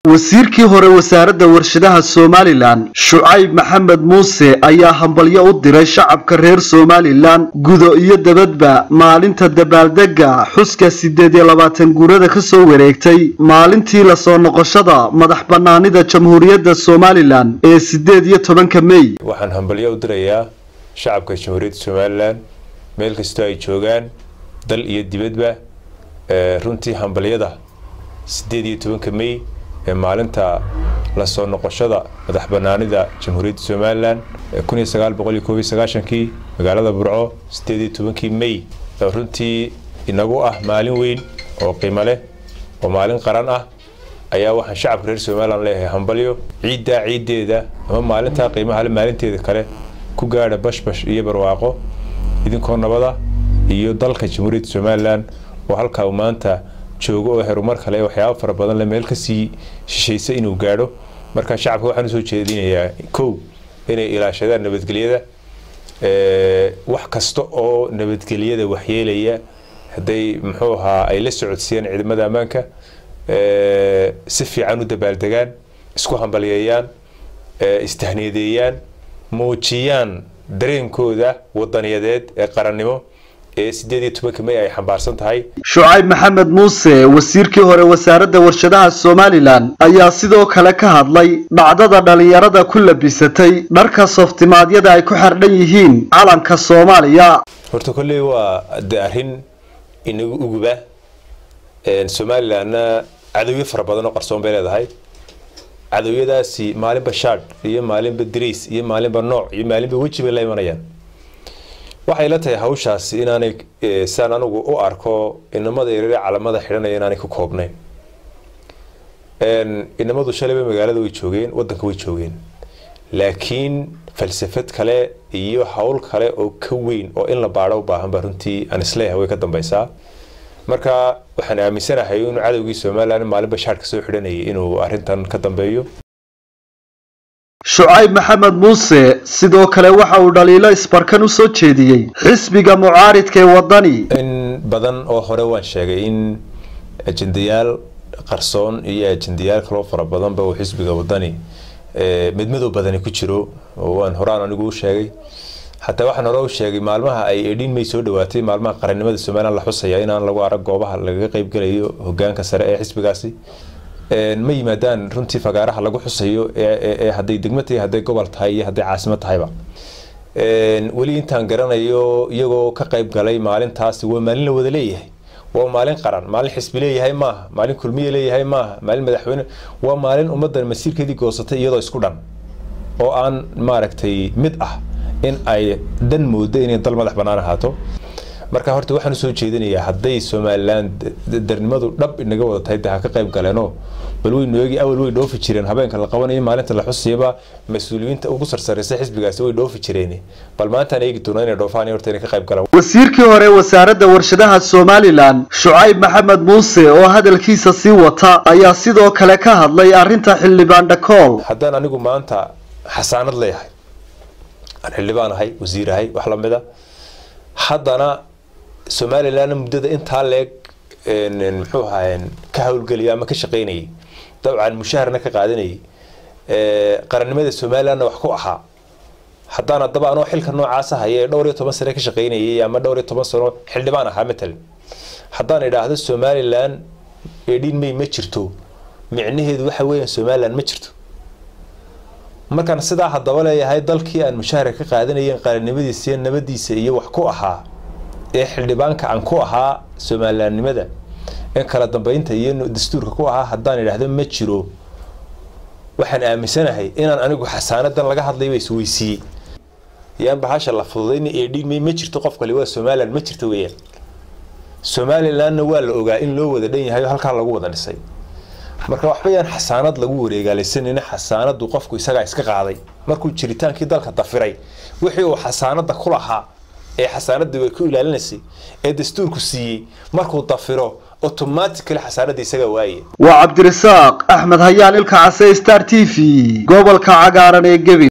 wasiirkii hore wasaaradda warshadaha somalilan shucayb maxamed muuse ayaa hambalyo u diray shacabka reer somalilan gudo iyo dabadba maalinta dabaaldega xuska siddeed iyo labaatan guurada ka soo wareegtay maalintii lasoo noqoshada madax bannaanida jamhuuriyadda somalilan ee siddeed iyo tobanka mey waxaan hambalyo u dirayaa shacabka jamhuuriyadda somalilan meel kastoo ay joogaan dal iyo dibadba runtii hambalyada siddeed iyo tobanka mey ee maalinta lasoo noqoshada madax banaanida jamhuuriyadda somalilan kun iyo sagaal boqol iyo koob iyo sagaashankii magaalada burco siddeed iyo tobankii mey oo runtii inagu ah maalin weyn oo qiimo leh oo maalin qaran ah ayaa waxaan shacabka reer somalilan leeyahay hambalyo ciiddaa ciiddeeda ama maalintaa qiimaha le maalinteeda kale ku gaadha bashbash iyo barwaaqo idinkoo nabada iyo dalka jamhuuriyadda somalilan oo halkaa uu maanta joogo oo herumar kale waxyaaba fara badan le meel kasii shishaysa inuu gaadho marka shacabka waxaan usoo jeedinayaa kow inay ilaashadaan nabadgelyada wax kasta oo nabadgelyada waxyeelaya hadday muxuu ahaa ay la socodsiiyaan ciidamada ammaanka si fiican u dabaaldegaan isku hambalyeeyaan istahniyadeeyaan muujiyaan dareenkooda wadaniyadeed ee qarannimo ee siddeed iyo tobanka may ay xambaarsan tahay shucayb maxamed muuse wasiirkii hore wasaaradda warshadaha somalilan ayaa sidoo kale ka hadlay dhacdada dhallinyarada ku labisatay dharka sooftimaadyada ay ku xardhan yihiin calanka soomaaliya horta kolley waa de arrin inagu uguba somalilanna cadowyo fara badan oo qarsoon bay leedahay cadowyadaasi maalinba shaadh iyo maalinba dariis iyo maalinba nooc iyo maalinba weji bay la imanayaan waxay la tahay hawshaasi inaanay saan anigu u arko inamada yareere calamada xidhanaya inaanay ku koobnayn inamadu shalayba magaalada way joogeen wadanka way joogeen laakiin falsafad kale iyo hawl kale oo ka weyn oo in la baadho u baahan ba runtii aan isleeyahay way ka dambaysaa marka waxaan aaminsanahay inuu cadowgii somalilan maalinba shaadhka soo xidhanayay inuu arrintan ka dambeeyo shucayb maxamed muuse sidoo kale waxa uu dhaliilo isbarkan u soo jeediyey xisbiga mucaaridka ee wadani in badan oo hore waan sheegay in ajendayaal qarsoon iyo ajendayaal kaloo fara badanba uu xisbiga wadani midmadow badani ku jiro oo waan horaan anigu u sheegay xataa waxaan hore u sheegay maalmaha ay edhiin may soo dhawaatay maalmaha qarannimada somalilan la xusaya inaan lagu arag goobaha lagaga qeybgelayo hogaanka sare ee xisbigaasi ma yimaadaan runtii fagaaraha lagu xusayo ee hadday degmo tahay hadday gobol tahay iyo hadday caasimo tahayba weli intaan garanayo iyagoo ka qayb galay maalintaasi waa maalin la wada leeyahay waa maalin qaran maalin xisbi leeyahay maaha maalin kulmiye leeyahay maaha maalin madaxweyne waa maalin ummaddan masiirkeedii goosatay iyadoo isku dhan oo aan maaragtay mid ah in ay dan moodo inay dal madax bannaan ahaato marka horta waxaan usoo jeedinayaa hadday somalilan darnimadu dhab inaga wada tahay de ha ka qayb galeenoo bal waynu eegi awal way dhoofi jireen habeenka la qabanayo maalinta la xusayaba mas-uuliyiinta ugu sarsaraysa xisbigaasi way dhoofi jireen bal maantaan eegi doona inay dhoofaan horta inay ka qayb galaan wasiirkii hore wasaaradda warshadaha somalilan shucayb maxamed muuse oo hadalkiisa sii wata ayaa sidoo kale ka hadlay arrinta xildhibaan dhakool haddaan anigu maanta xasaanad leeyahay aan xildhibaan ahay wasiir ahay wax lamida haddana somalilanna muddada intaa leeg muxuu ahaa ka howlgelaya ama ka shaqaynayay dabcan mushaharna ka qaadanayay qarannimada somalilanna wax ku ahaa haddaan haddaba anoo xilka noocaasa haya ee dhowr iyo toban sane ka shaqaynayay ama dhowr iyo toban sano xildhibaan ahaa matalan haddaan idhaahdo somalilan edhin may ma jirto micnaheedu waxa weeyaan somalilan ma jirto markaan sidaa haddaba leeyahay dalkii aan mushaharka ka qaadanayen qarannimadiisa iyo nabadiisa iyo wax ku ahaa ee xildhibaanka aan ku ahaa somalilaannimada ee kala dambeynta iyo dastuurka ku ahaa haddaan idhaahdo ma jiro waxaan aaminsanahay inaan anigu xasaanadan laga hadlayba isweysiiyey yaan bahasha la fududayna eedhigmay ma jirto qof kale waa somalilan ma jirto weeyaan somalilanna waa la ogaa in loo wada dhan yahay oo halkaa lagu wada dhisay marka waxba yaan xasaanad lagu wareegaalaysanayna xasaanadu qofku isagaa iska qaaday markuu jiritaankii dalka dafiray wixii uu xasaanada ku lahaa ee xasaanadii way ku ilaalinaysay ee dastuurku siiyey markuu dafiro automatically xasaanada isaga waaye waa cabdirasaaq axmed hayaan ilka case star t v gobolka cagaaran ee gebi